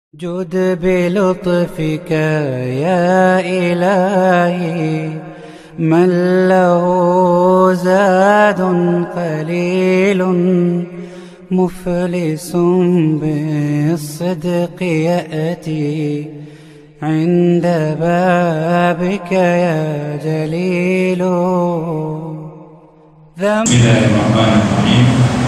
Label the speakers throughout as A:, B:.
A: جد بلطفك يا إلهي من له زاد قليل مفلس بالصدق يأتي عند بابك يا جليل ذنب
B: بسم الله الرحمن الرحيم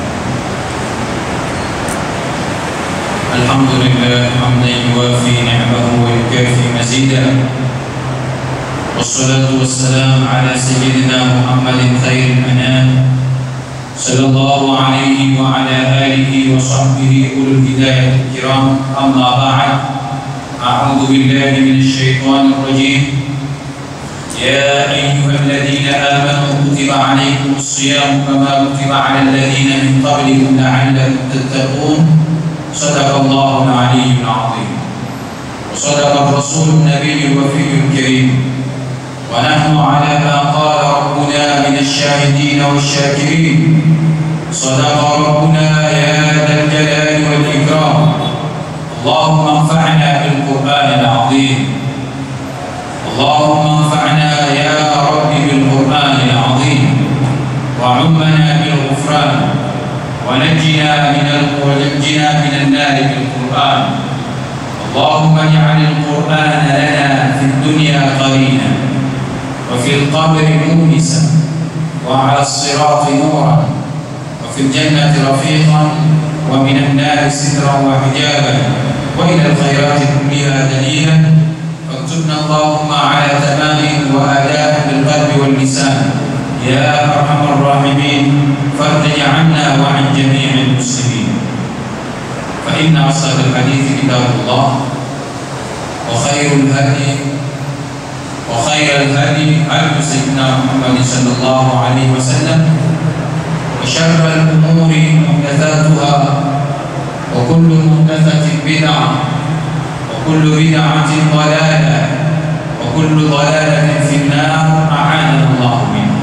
B: الحمد لله حمدا يوافي نعمه ويكافي مزيدا والصلاة والسلام على سيدنا محمد خير الأنام صلى الله عليه وعلى آله وصحبه أولو الهداية الكرام أما بعد أعوذ بالله من الشيطان الرجيم يا أيها الذين آمنوا كتب عليكم الصيام كما كتب على الذين من قبلكم لعلكم تتقون صدق الله العلي العظيم وصدق الرسول النبي الوفي الكريم ونحن على ما قال ربنا من الشاهدين والشاكرين صدق ربنا يا ذا الجلال والإكرام اللهم انفعنا بالقرآن العظيم اللهم انفعنا يا رب بالقرآن العظيم وعمنا بالغفران ونجنا من ونجنا من النار بالقرآن اللهم اجعل القرآن لنا في الدنيا قرينا وفي القبر مونسا وعلى الصراط نورا وفي الجنة رفيقا ومن النار سترا وحجابا وإلى الخيرات كلها دليلا واكتبنا اللهم على تمام وآداء بالقلب واللسان يا أرحم الراحمين فرج عنا وعن جميع المسلمين فإن أصدق الحديث كتاب الله وخير الهدي وخير الهدي هدي سيدنا محمد صلى الله عليه وسلم وشر الأمور محدثاتها وكل محدثة بدعة وكل بدعة ضلالة وكل ضلالة في النار أعاننا الله منها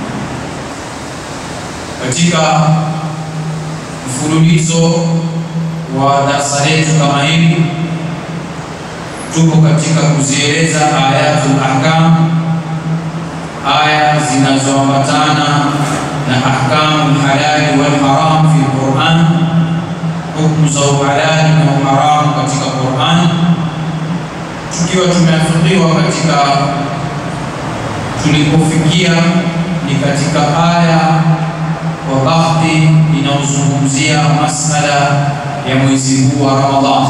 B: katika mfululizo wa darasa letu kama hili tuko katika kuzieleza ayatul ahkam aya zinazoambatana na ahkamu lhalali walharam fi lquran hukumu za uhalali na uharamu katika Qur'an, tukiwa tumeafikiwa katika tulipofikia ni katika aya kwa baadhi inayozungumzia masala ya mwezi huu wa Ramadhan.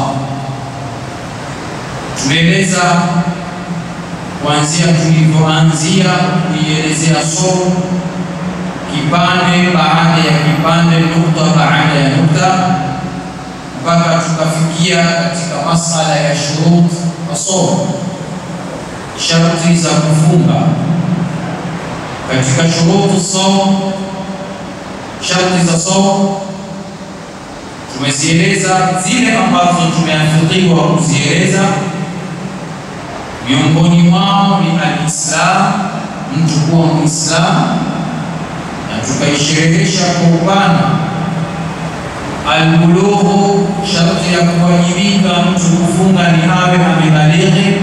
B: Tumeeleza kuanzia tulivyoanzia kuielezea somo kipande baada ya kipande, nukta baada ya nukta mpaka tukafikia katika masala ya shurut masomo, sharti za kufunga. Katika shurutu somo, sharti za somo tumezieleza zile ambazo tumeafikiwa kuzieleza. Miongoni mwao ni alislam, mtu kuwa Muislamu, na tukaisherehesha kwa upana Albulughu, sharti ya kuwajibika mtu kufunga ni awe amebalighi.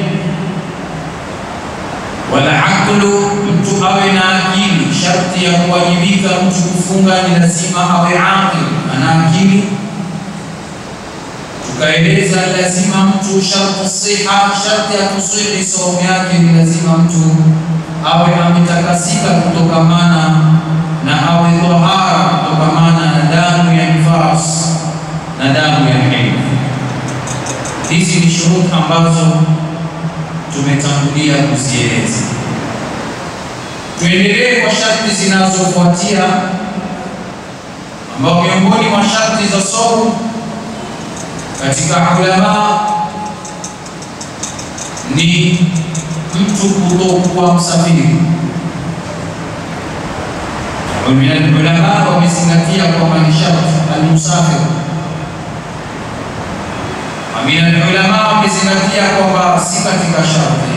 B: Wala aqlu, mtu awe na akili. Sharti ya kuwajibika mtu kufunga ni lazima awe aqil, ana akili. Tukaeleza lazima mtu shartu siha, sharti ya kusihi saumu yake ni lazima mtu awe ametakasika kutokamana na awe tohara kutokamana na damu ya nifas na damu ya hedhi. Hizi ni shuruti ambazo tumetangulia kuzieleza. Tuendelee kwa sharti zinazofuatia, ambao miongoni mwa sharti za somo katika ulama ni mtu kutokuwa msafiri ulama wamezingatia kwamba ni sharti almusafir. Ulama wamezingatia kwamba si katika sharti,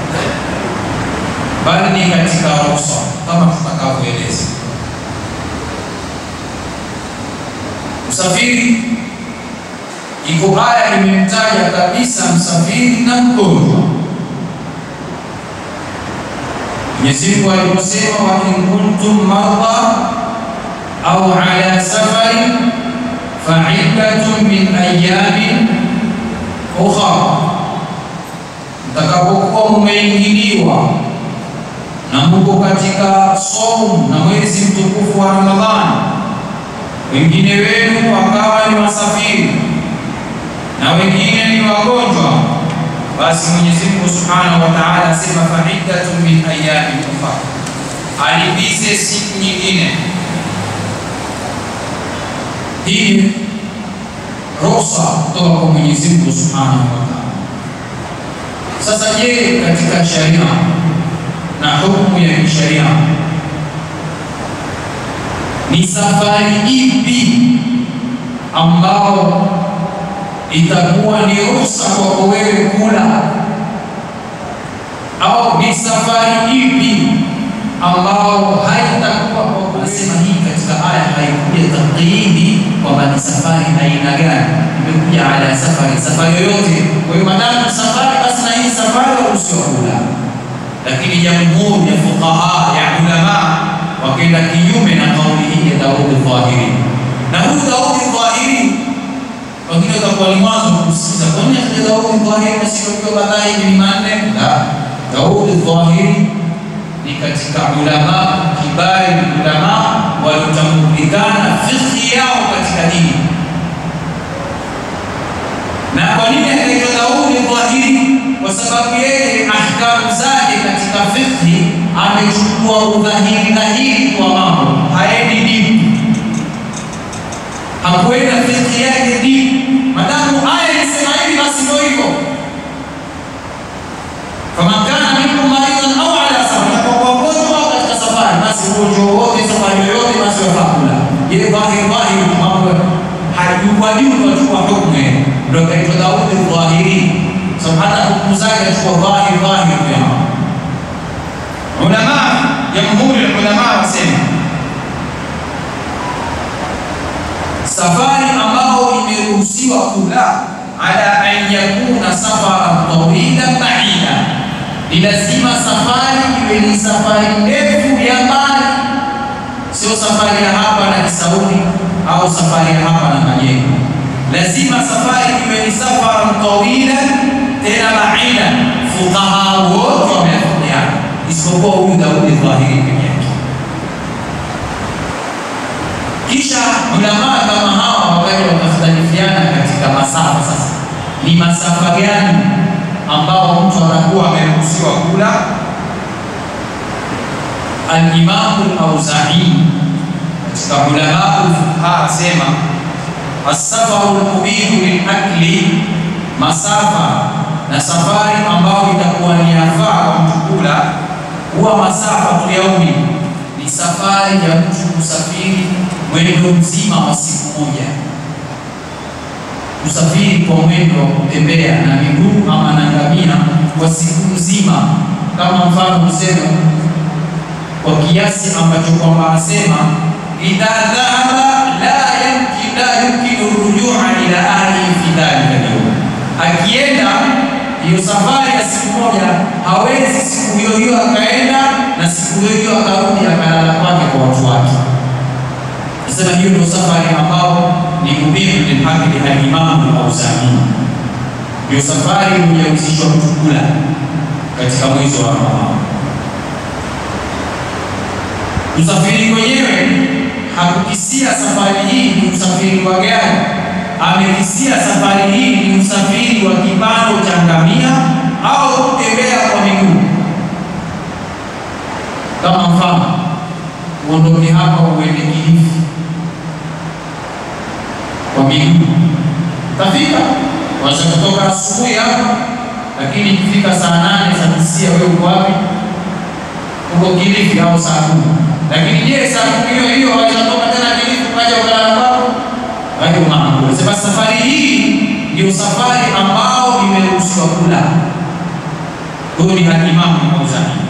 B: bali ni katika ruhusa, kama tutakavyoeleza. Msafiri iko aya imemtaja kabisa msafiri na mgonjwa. Mwenyezi Mungu aliposema, wa in kuntum marda au ala safarin fa iddatun min ayamin ukhra, mtakapokuwa mumeingiliwa na muko katika saumu na mwezi mtukufu wa Ramadhani, wengine wenu wakawa ni wasafiri na wengine ni wagonjwa, basi Mwenyezi Mungu Subhanahu wa Ta'ala asema faiddatun min ayamin ukhra, alipize siku nyingine. Hii ruhusa kutoka kwa Mwenyezi Mungu Subhanahu wa Ta'ala. Sasa je, katika sharia na hukumu ya kisheria ni safari ipi ambao itakuwa ni ruhusa kwako wewe kula, au ni safari ipi ambao haitakuwa kwako? Anasema hii katika aya haikuja taqyidi kwamba ni safari aina gani, imekuja ala safari, safari yoyote. Kwa hiyo madamu safari, basi na hii safari waruhusiwa kula lakini jamhuri ya fuqaha ya ulama wakenda kinyume na kauli hii ya Daudi Dhahiri. Na huyu Daudi Dhahiri wengine watakuwa ni mwanzo kusikiza, kwa nini akaja Daudi Dhahiri na sio kwa baadaye ni manne? La, Daudi Dhahiri ni katika ulama kibari, ulama waliotambulikana fikhi yao katika dini. Na kwa nini akaitwa Daudi Dhahiri? Kwa sababu yeye ahkamu zake katika fikhi amechukua udhahiri dhahiri kwa mambo, haendi dipu, hakuenda fikhi yake dipu. Madamu aya inasema hivi, basi ndio hivyo. Faman kana minkum maridan au ala safar, kwa mgonjwa au katika safari, basi ugonjwa wote, safari yoyote, basi wafaa kula. Ye dhahiri dhahiri, mambo hajuwajua tu kwa hukumu, ndio kaitwa Daudi Dhahiri sababu hata hukumu zake achukua dhahiri dhahiri pia. Ulama jamhuri ya ulama wasema safari ambao imeruhusiwa kula ala an yakuna safara tawila baida, ni lazima safari iwe ni safari ndefu ya mbali, sio safari ya hapa na Kisauni au safari ya hapa na Majengo. Lazima safari iwe ni safara tawila tena baida. Fuqaha wote wameafikiana isipokuwa huyu Daudi Dhahiri peke yake. Kisha ulamaa kama hawa wakaja wakakhtalifiana katika masafa. Sasa ni masafa gani ambao mtu anakuwa ameruhusiwa kula? Al-Imamu al-Auza'i katika ulamaa fuqaha asema as-safaru al-mubihu lil-akli masafa na safari ambayo itakuwa ni yafaa kwa mtu kula, huwa masafa tu yaumi, ni safari ya mtu kusafiri mwendo mzima wa siku moja, kusafiri kwa mwendo wa kutembea na miguu ama na ngamia kwa siku nzima, kama mfano kusema kwa kiasi ambacho kwamba asema idha dhahaba la yumkin la yumkinu rujua ila ahlihi fi dhalika al-yawm akienda hiyo safari ya siku moja, hawezi siku hiyo hiyo akaenda na siku hiyo hiyo akarudi akalala kwake kwa watu wake. Nasema hiyo ndio safari ambao ni mubihu lilhaqli alimamu al-Auza'i, ndio safari iliyowezeshwa mtu kula katika mwezi wa Ramadhani. Usafiri kwenyewe hakukisia safari hii ni usafiri wa gari amekisia safari hii ni usafiri wa kipando cha ngamia au kutembea kwa miguu. Kama mfano, uondoke hapa uende Kilifi kwa miguu, tafika wacha kutoka asubuhi hapa, lakini ikifika saa nane saa tisia, wewe uko wapi? Uko Kilifi au saa kumi. Lakini je, saa kumi hiyo hiyo waweza toka tena Kilifi ukaja ukalala kwako? Hayo mambo. Sema safari hii ndio safari ambao imeruhusiwa kula. Huyu ni al-Imam Al-Auza'i.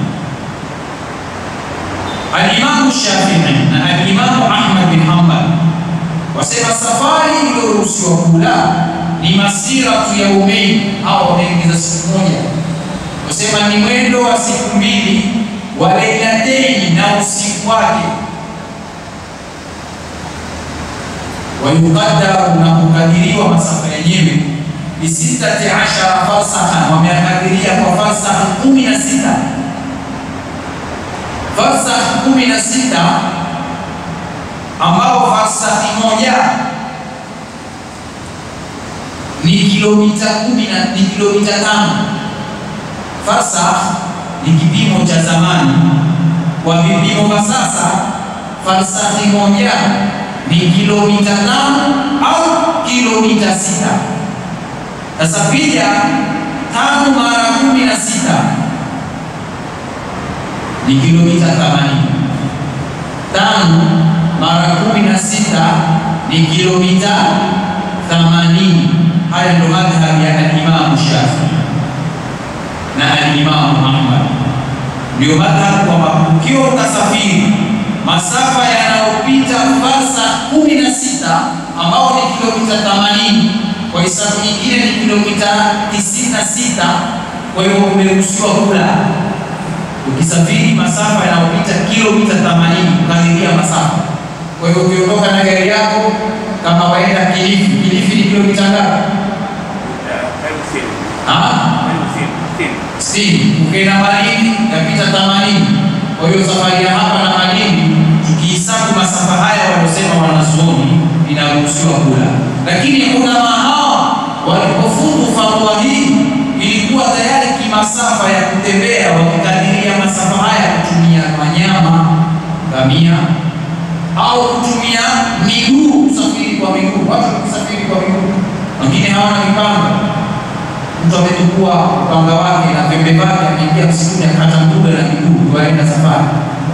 B: Al-Imam Shafi'i na al-Imam Ahmad bin Hanbal wasema safari iliyoruhusiwa kula ni masira tu ya umei au wameongeza siku moja, kusema ni mwendo wa siku mbili wa lailateni na usiku wake wayukadaru na kukadiriwa masafa yenyewe bisitati ashara falsaha, wameakadiria kwa falsaha kumi na sita falsaha kumi na sita ambao falsahi moja ni kilomita kumi na ni kilomita tano. Falsah ni kipimo cha zamani, kwa vipimo vya sasa falsahi moja ni kilomita tano au kilomita sita. Sasa piga tano mara kumi na sita ni kilomita themanini. Tano mara kumi na sita ni kilomita themanini. Haya ndo madhhabi ya alimamu Shafii na alimamu Ahmad, ndio madhhabu kwamba ukiwa utasafiri masafa yanayopita farsa kumi na sita ambao ni kilomita themanini kwa hisabu nyingine ni kilomita tisini na sita kwa hiyo umeruhusiwa kula ukisafiri masafa yanayopita kilomita themanini ukadiria masafa. Kwa hiyo ukiondoka na gari yako kama waenda Kilifi, Kilifi ni kilomita ngapi? sitini. Ukienda Malindi yapita themanini. Kwa hiyo safari ya hapa na Malindi tukihesabu masafa haya waliosema wanazuoni inaruhusiwa kula, lakini ulama hawa walipofungu fatwa hii ilikuwa tayari kimasafa ya kutembea, wakikadiria masafa haya kutumia wanyama ngamia au kutumia miguu, kusafiri kwa miguu. Watu kusafiri kwa miguu, wengine hawana mipanga. Mtu ametukua upanga wake na pembe vake, ameingia msituni akakata mbuga na miguu, waenda safari.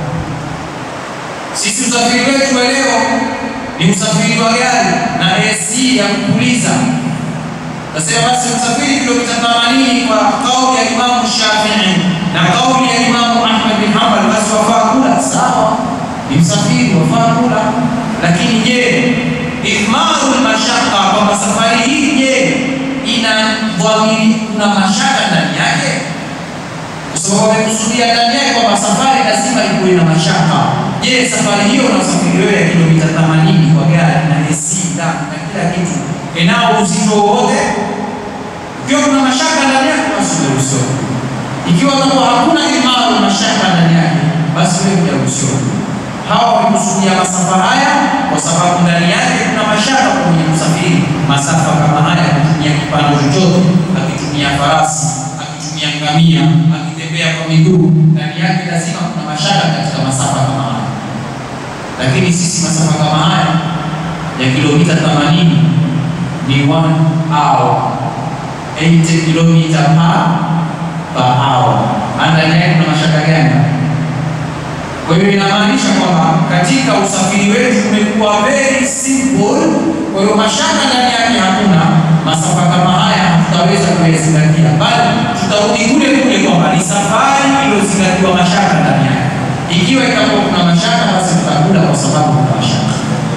B: Sisi usafiri wetu wa leo ni usafiri wa gari na AC ya kupuliza. Nasema basi usafiri kilomita 80 kwa kauli ya Imamu Shafii na kauli ya Imamu Ahmad bin Hanbal, basi wafaa kula. Sawa, ni msafiri wafaa kula, lakini je, ithmaru mashaka, kwamba safari hii je, ina dhamiri, kuna mashaka ndani yake? Kwa sababu wamekusudia ndani yake kwamba safari lazima ikuwe na mashaka. Je, safari hiyo na usafiri wewe ya kilomita 80 kwa gari na AC ndani na kila kitu inao uzito wowote? Ikiwa kuna mashaka ndani yake, basi umeruhusiwa. Ikiwa kama hakuna imara mashaka ndani yake, basi wewe hujaruhusiwa. Hawa wamekusudia masafa haya kwa sababu ndani yake kuna mashaka kwa mwenye kusafiri masafa kama haya, kutumia kipando chochote, akitumia farasi, akitumia ngamia, akitembea kwa miguu, ndani yake lazima kuna mashaka katika masafa kama haya. Lakini sisi masafa kama haya ya kilomita 80 ni 1 hour 80 kilomita per per hour. Ndani yake kuna mashaka gani? Kwa hiyo inamaanisha kwamba katika usafiri wetu umekuwa very simple. Kwa hiyo mashaka ndani yake hakuna. Masafa kama haya tutaweza kuyazingatia, bali tutarudi kule kule kwamba ni safari iliyozingatiwa mashaka ndani yake. Ikiwa itakuwa kuna mashaka, basi tutakula kwa sababu kuna mashaka.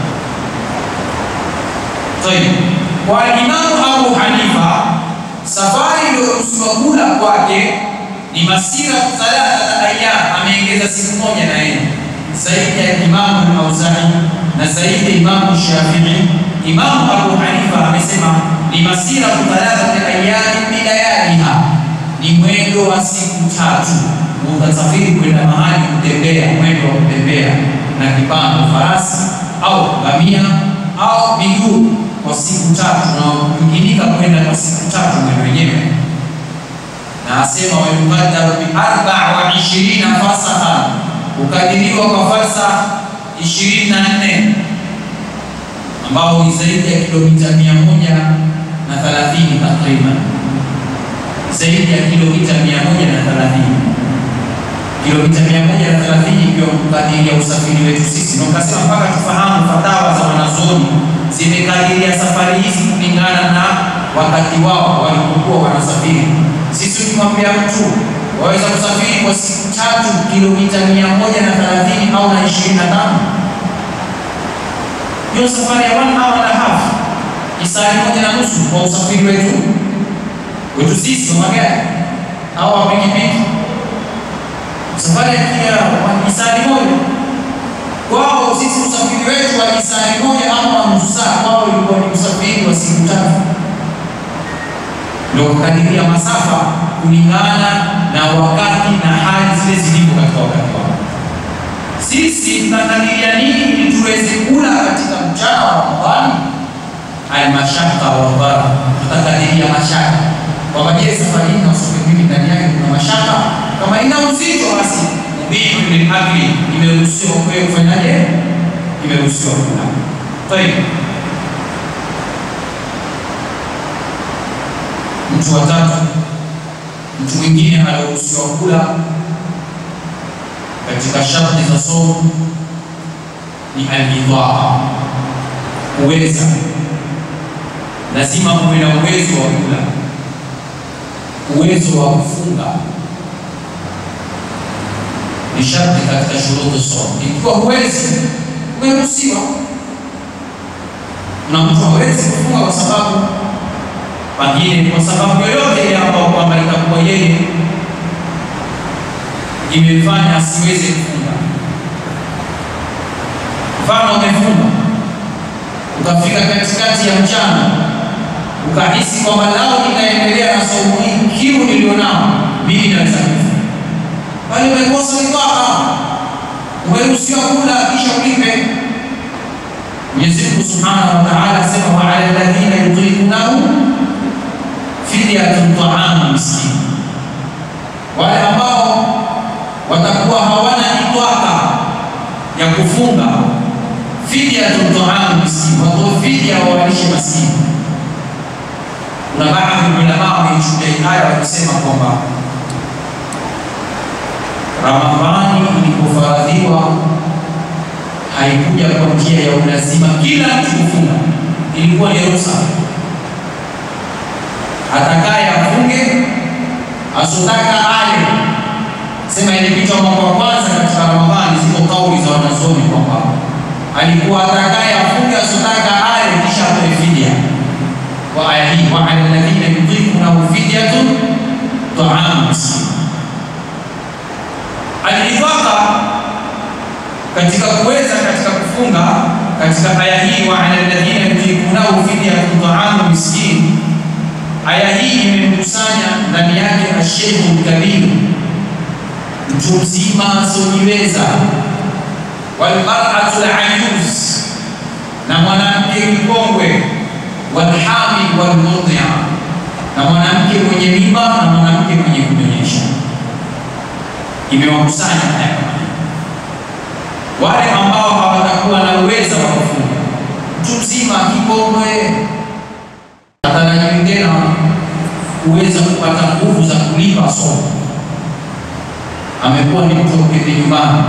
B: Tayeb, kwa Imamu Abu Hanifa safari iliyoruhusiwa kula kwake ni masira thalathata ayyam, ameongeza siku moja na yeye zaidi ya Imamu al-Auza'i na zaidi ya Imamu Shafi'i. Imamu Abu Hanifa amesema ni masira thalathata ayyam bilayaliha, ni mwendo wa siku tatu. Utasafiri kwenda mahali kutembea, mwendo wa kutembea na kipando, farasi au ngamia au miguu kwa siku tatu, na kuinginika kwenda kwa siku tatu mwendo wenyewe na asema wayukadaru bi arbaa wa ishirina fasaha, ukadiriwa kwa farsa ishirini na nne ambao ni zaidi ya kilomita mia moja na thelathini takriban, zaidi ya kilomita mia moja na thelathini kilomita mia moja na thelathini ikiwa kukadiria usafiri wetu sisi, na ukasema mpaka tufahamu fatawa za wanazuoni zimekadiria safari hizi kulingana na wakati wao walipokuwa wanasafiri. Sisi ukimwambia mtu waweza kusafiri kwa siku tatu kilomita mia moja na thelathini au na ishirini na tano hiyo safari ya one hour and a half isari moja na nusu kwa usafiri wetu wetu sisi wa magari au wa pikipiki. Safari ya kija isari moja kwao sisi, usafiri wetu wa isari moja ama wa nusu saa, kwao ilikuwa ni usafiri wa siku tatu, ndio kukadiria masafa kulingana na wakati na hali zile zilivyo katika wakati wao. Sisi tunakadiria nini ili tuweze kula katika mchana wa Ramadhani? Almashaka waldhara, tutakadiria mashaka kwamba je, safari hii na usafiri mimi ndani yake kuna mashaka. Kama ina uzito, basi mubihu lilakli, imeruhusiwa kwewe kufanyaje? Imeruhusiwa kula. Tayeb, mtu wa tatu, mtu mwingine anaruhusiwa kula katika sharti za somo ni alidhaa, uweza. Lazima uwe na uwezo wa kula, uwezo wa kufunga ni sharti katika shuruti somo. Ikiwa huwezi, umeruhusiwa. Na mtu hawezi kufunga kwa sababu pengine, kwa sababu yoyote ile ambayo kwamba itakuwa yeye imefanya asiweze kufunga. Mfano, umefunga ukafika katikati ya mchana ukahisi kwamba lao nitaendelea na somo hii, kiu nilionao mimi naweza kufunga, bali umekosa mipaka, umeruhusiwa kula kisha ulipe. Mwenyezi Mungu Subhanahu wa Ta'ala asema, wa ala alladhina yutiqunahu fidyatun ta'amu miskin, wale ambao watakuwa hawana itwaka ya kufunga, fidyatun ta'amu miskin, watoe fidya wawalishe maskini. Kuna baadhi ya ulama wameichukulia aya wakisema kwamba Ramadhani ilipofaradhiwa haikuja kwa njia ya ulazima kila mtu kufunga, ilikuwa ni ruhusa. Atakaye afunge, asotaka ale sema ilipita mwaka wa kwanza katika Ramadhani, ziko kauli za wanazuoni kwamba alikuwa atakaye afunge asotaka ale kisha atoe fidia. Kwa aya hii, wa ala alladhina yutiqunahu fidyatun ta'amu miskin. Alidhaka katika kuweza katika kufunga katika aya hii, wa ala alladhina yutiqunahu fidyatun ta'amu miskin. Aya hii imemkusanya ndani yake asheikhu lkabir mtu mzima asiojiweza, walmaratu layuz, na mwanamke mkongwe, walhamil walmurdhia, na mwanamke mwenye mimba na mwanamke mwenye kunyonyesha. Imewakusanya haya wale ambao hawatakuwa na uwezo wa kufunga. Mtu mzima kikongwe atarajiwi tena kuweza kupata nguvu za kulipa somo amekuwa ni mtu uketi nyumbani,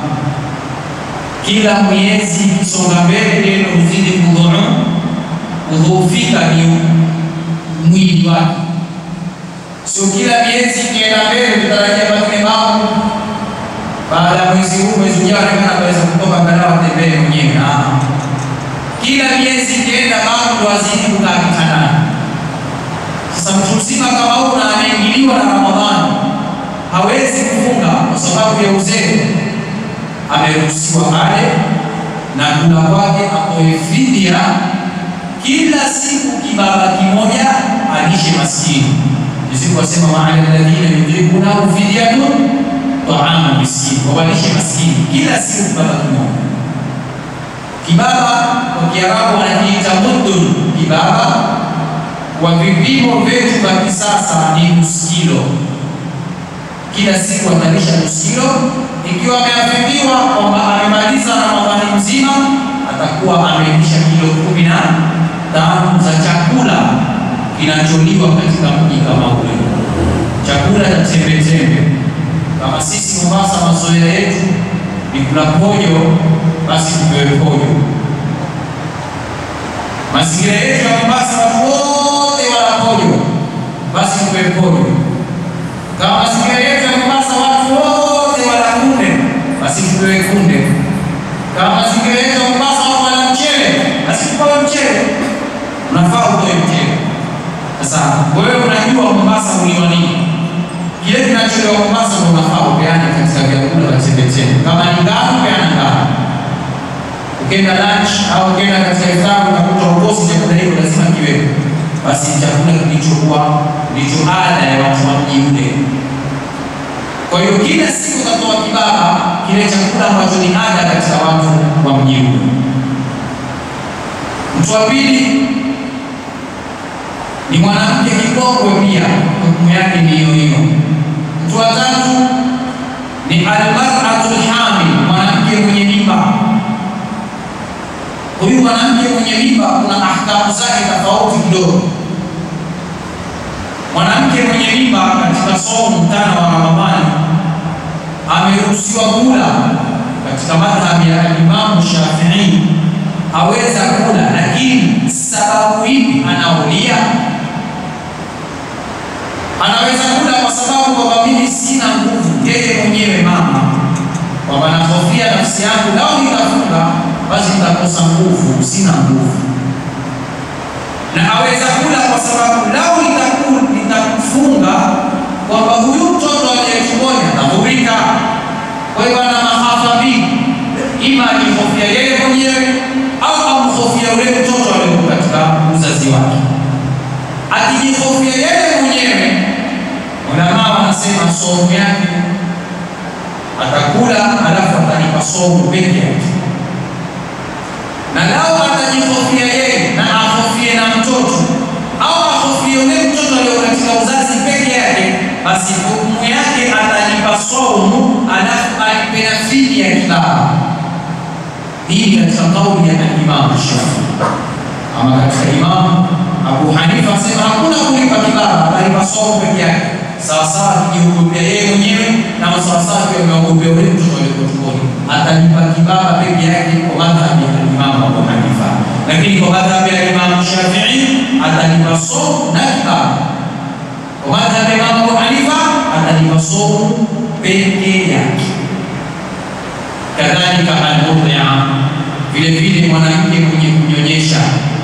B: kila miezi ikisonga mbele neno huzidi kudhoofika ni mwili wake. Sio kila miezi ikienda mbele tutarajia pengine mambo baada ya mwezi huu, mwezi ujao kana ataweza kutoka angalau atembee mwenyewe. Kila miezi ikienda mambo ndo azidi kukaa kitandani. Sasa mtu mzima kama huyu na anaingiliwa na Ramadhani hawezi kufunga kwa sababu ya uzee, ameruhusiwa ale na kula kwake atoe fidia kila siku kibaba kimoja alishe maskini. Mwenyezi asema wa ala alladhina yudrikunahu fidyatun ta'amu miskin, wawalishe maskini kila siku kibaba kimoja. Kibaba kwa Kiarabu wanakiita muddun. Kibaba kwa vipimo vyetu vya kisasa ni nusu kilo kila siku atalisha nusu kilo. Ikiwa ameafikiwa kwamba amemaliza Ramadhani mzima, atakuwa amelisha kilo kumi na tano za chakula kinacholiwa katika mji kama ule, chakula cha tembetembe. Kama sisi Mombasa, mazoea yetu ni kula pojo, basi tupewe pojo. Mazingira yetu ya Mombasa, watu wote wala pojo, basi tupewe pojo. Kama mazingira yetu ya Mombasa watu wote wala kunde, basi tupewe kunde. Kama mazingira yetu ya Mombasa watu wala mchele, basi tupewe mchele. unafaa utoe mtego. Sasa wewe unajua Mombasa uliwa nini? Kile kinacholewa Mombasa ndio unafaa upeane katika vyakula vya chembechembe. Kama ni ngano, peana ngano. Ukienda lunch au ukienda katika iftar unakuta ukosi chakula hicho lazima kiwepo, basi chakula kilichokuwa ndicho ada ya watu wa mji ule. Kwa hiyo kila siku utatoa kibaba kile chakula ambacho ni ada katika watu wa mji ule. Mtu wa pili ni mwanamke kikongwe, pia hukumu yake ni hiyo hiyo. Mtu wa tatu ni almar'atul hamil, mwanamke mwenye mimba. Huyu mwanamke mwenye mimba kuna ahkamu zake tofauti kidogo. Mwanamke mwenye mimba katika somo mtano wa Ramadhani ameruhusiwa kula katika madhhabi ya Imamu Shafii, aweza kula, lakini sababu ipi anaulia? Anaweza kula kwa sababu kwamba mimi sina nguvu, yeye mwenyewe mama, kwamba nahofia nafsi yangu, lao nitafunga basi nitakosa nguvu, sina nguvu. Na aweza kula kwa sababu lao nitakufunga, kwamba huyu mtoto aliye tumboni atadhurika. Kwa hiyo ana mahafa mbili, ima ajihofia yeye mwenyewe au amhofia yule mtoto aliye katika uzazi wake. Akijihofia yeye mwenyewe, ulamaa wanasema somo yake atakula, alafu atalipa somo peke yake na lao atajihofia yeye na ahofie na mtoto au ahofie yule mtoto aliyo katika uzazi peke yake, basi hukumu yake atalipa saumu, alafu alipe na fidia ya kibaba. Hii katika kauli ya Imamu Shafii. Ama katika Imamu Abu Hanifa asema hakuna kulipa kibaba, atalipa saumu peke yake, sawasawa akijiogopea yeye mwenyewe na sawasawa akiwa ameogopea yule mtoto aliyeko tumboni, atalipa kibaba peke yake kwa madhhabi ya Imamu Abu Hanifa, lakini kwa madhhabi ya Imamu Shafii atalipa saumu na kibaba. Kwa madhhabi ya Imamu Abu Hanifa atalipa saumu peke yake. Kadhalika almurdhia, vile vile mwanamke mwenye kunyonyesha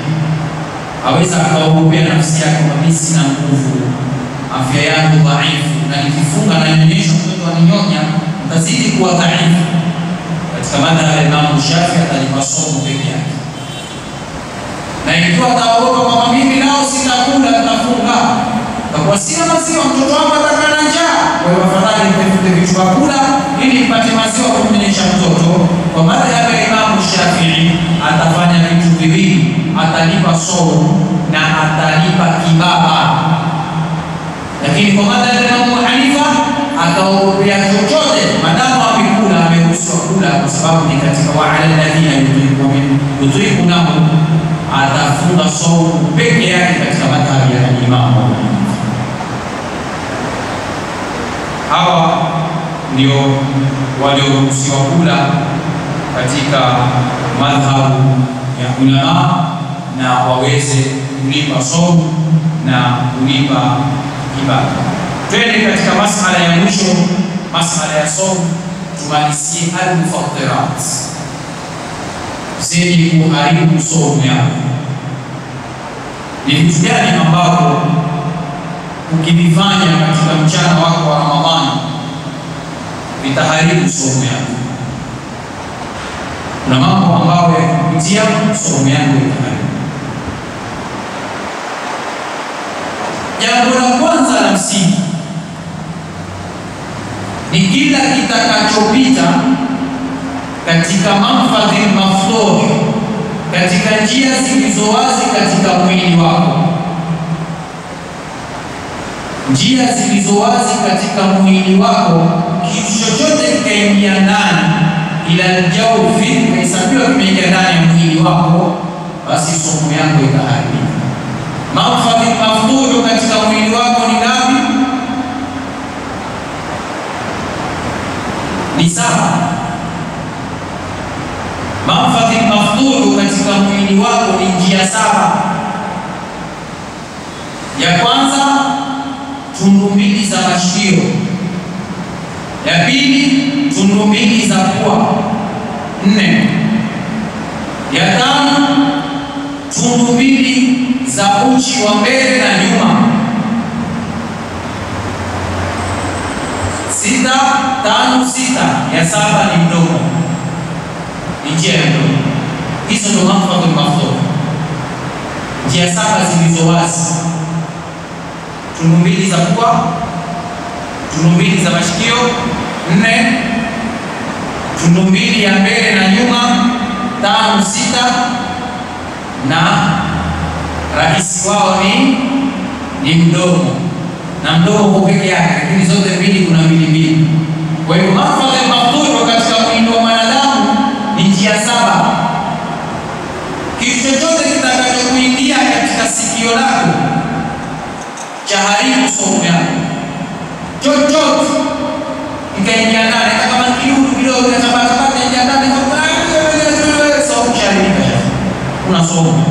B: aweza akaogopea nafsi yake, mimi sina nguvu, afya yangu dhaifu, na nikifunga na nyonyesha mtoto aninyonya, mtazidi kuwa dhaifu. Katika madhhabi ya Imamu Shafii atalipa somo peke yake, na ikiwa ataogopa kwamba mimi nao sitakula, nitafunga takuwa sina maziwa, mtoto wangu atakaa na njaa, kwa hiyo afadhali nitafute vitu vya kula ili nipate maziwa kumnyonyesha mtoto. Kwa madhhabi ya Imamu Shafii atafanya vitu viwili, atalipa somo na atalipa kibaba. Lakini kwa madhhabi ya Imamu Hanifa ataogopea chochote, madamu amekula, ameruhusiwa kula, kwa sababu ni katika waala alladhina yutiqunahu, atafunga somo peke yake katika madhhabi ya Imamu Hanifa. Hawa ndio walioruhusiwa kula katika madhhabu ya ulama na waweze kulipa somu na kulipa ibada. Twende katika masala ya mwisho, masala ya somu, tumalizie almufattirat, zenye kuharibu somu yako. Ni vitu gani ambavyo ukivifanya katika mchana wako wa Ramadhani vitaharibu somo yako. Kuna mambo ambayo yakipitia somo yako itaharibu. Jambo la kwanza la msingi ni kila kitakachopita katika manfadhi maftuh, katika njia zilizo wazi katika mwili wako njia zilizo wazi katika mwili wako, kitu chochote kikaingia ndani, ila jaufi kahesabiwa kimeingia ndani ya mwili wako, basi somo yako itaharibika. Manfadhi maftuhu katika mwili wako ni ngapi? Ni saba. Manfadhi maftuhu katika mwili wako ni njia saba. Ya kwanza tundu mbili za mashikio. Ya pili tundu mbili za pua. Nne. Ya tano tundu mbili za uchi wa mbele na nyuma. Sita tano sita, ya saba ni mdomo, ni njia ya mdomo. Hizo ndo mahfadhul mafdhul, njia saba zilizo wazi: tundu mbili za pua, tundu mbili za mashikio, nne tundu mbili ya mbele na nyuma, tano sita, na rahisi wao ni ni mdomo na mdomo kwa peke yake, lakini zote mbili kuna mbili mbili. Kwa hiyo mahfadhul mafdhul katika mwili wa mwanadamu ni njia saba. Kitu chochote kitakachokuingia katika sikio lako cha haribu saumu yako, chochote kikaingia ndani, hata kama kidudu kidogo kinatabata ingia ndani, saumu shaharibika, una saumu.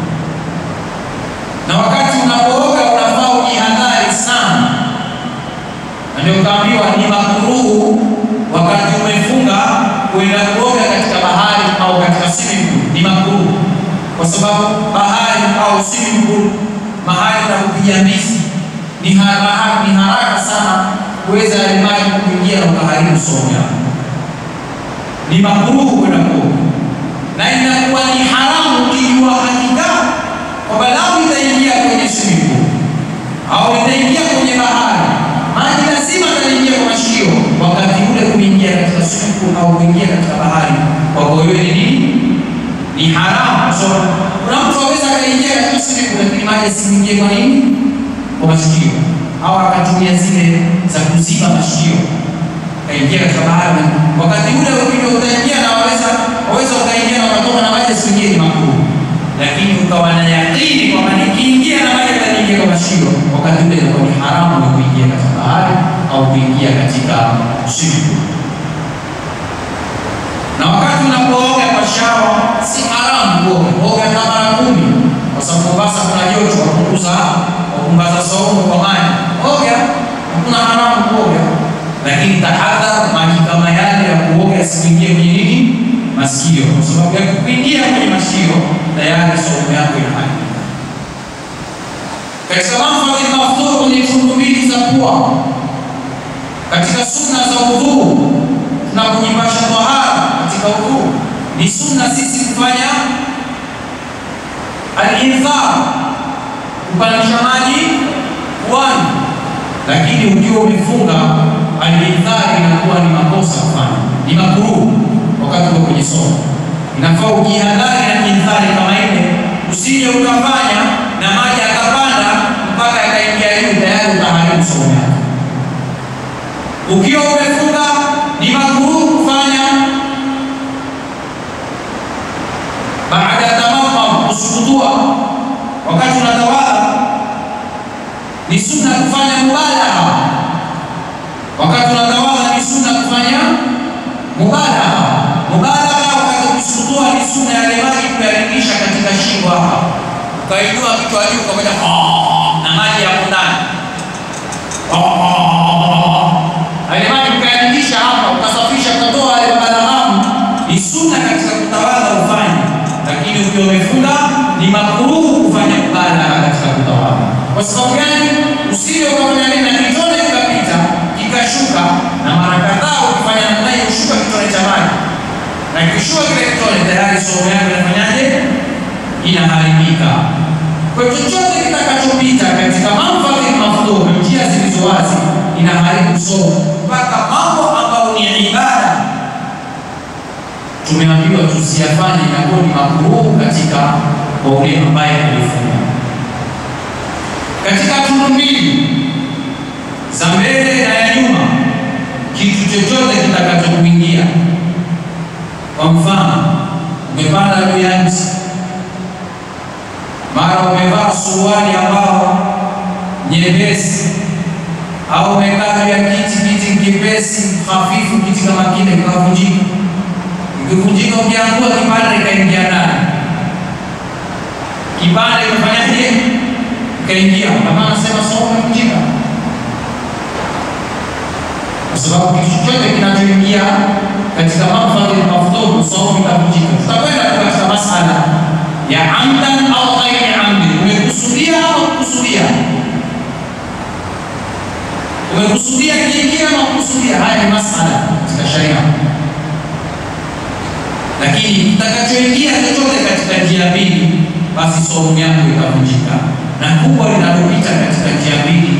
B: Na wakati unapooga unafaa ujihadhari sana, na ndio kaambiwa ni makuruhu wakati umefunga kuenda kuoga katika bahari au katika swimming pool, ni makuruhu kwa sababu bahari au swimming pool mahali pa kupiga mbizi ni haraka, ni haraka sana kuweza yale maji kuingia na ukaharibu saumu yako. Ni makruhu kwenda kuoga, na inakuwa ni haramu ukijua hakika kwamba lau itaingia kwenye swimming pool au itaingia kwenye bahari, maji lazima yataingia kwa mashio. Wakati ule kuingia katika swimming pool au kuingia katika bahari, kwako wewe ni nini? Ni haramu. So kuna mtu aweza akaingia katika swimming pool lakini maji asiingie kwa nini? Kwa mashikio, au akatumia zile za kuziba mashikio kaingia katika bahari. Wakati ule ukija utaingia na waweza waweza ukaingia na ukatoka na maji asiingie, ni makruh, lakini ukawa na yakini kwamba nikiingia na maji yataingia kwa mashikio, wakati ule inakuwa ni haramu ya kuingia katika bahari au kuingia katika swimming pool na wakati unapooga kwa shawa si haramu kuoga, oga hata mara kumi, kwa sababu Mombasa kuna joto, wapunguza wapunguza saumu kwa maji, oga, hakuna haramu kuoga, lakini tahadhari, maji kama yale ya kuoga yasiingie kwenye nini, masikio, kwa sababu ya kuingia kwenye masikio tayari saumu yako inaharibika. Katika mahfadhi mafdhur kwenye tundu mbili za pua, katika sunna za udhuu na kujipasha tahara katika udhuu ni sunna sisi kufanya al-infar, kupandisha maji puani, lakini ukiwa umefunga al-infar inakuwa ni makosa kufanya, ni makruh wakati uko kwenye somo. Inafaa ujihadhari na infari kama ile, usije ukafanya na maji akapanda mpaka yakaingia juu, tayari utaharibu somo yako. Ukiwa umefunga ni makruh kufanya baada ya tamamam, kusukutua wakati unatawala. Ni sunna kufanya mubalagha wakati unatawala, ni sunna kufanya mubalagha. Mubalagha wakati kusukutua ni sunna yale maji kuyaringisha katika shingo hapa, ukainua kichwa juu ukamoja na maji yapo ndani yale maji ukayaringisha hapa, ukasafisha, ukatoa yale mabalaghamu. Ni sunna katika kutawala ufanye, lakini ukiwa umefunga ni makruhu kufanya mubalagha katika kutawala. Kwa sababu gani? Usije ukafanya nini na kitone kikapita kikashuka, na mara kadhaa ukifanya namna hiyo ushuka kitone cha maji, na kishuka kile kitone, tayari somo yako inafanyaje? Inaharibika. Kwa chochote kitakachopita katika manfadhi mafdhur, njia zilizo wazi, inaharibu somo, mpaka mambo ambayo ni ibada tumeambiwa tusiyafanye, inakuwa ni makruhu katika kwa ule ambaye alifunga. Katika tundu mbili za mbele na ya nyuma, kitu chochote kitakachokuingia, kwa mfano umepanda juu ya mti mara umevaa suruali ambao nyepesi au umekaa juu ya kiti, kiti kipesi hafifu, kiti kama kile kikavunjika. Ikivunjika ukiangua, kipande ikaingia ndani, kipande ikafanyaje? Ikaingia. Kama anasema somo imevunjika, kwa sababu kitu chochote kinachoingia katika manfadhi mafdhur, somo itavunjika. Tutakwenda katika masala ya amdan au ghairi amdi, umekusudia au kukusudia, umekusudia kiingia au kukusudia. Haya ni masala katika sharia, lakini kitakachoingia chochote katika njia mbili, basi saumu yako ikavunjika, na kubwa linalopita katika njia mbili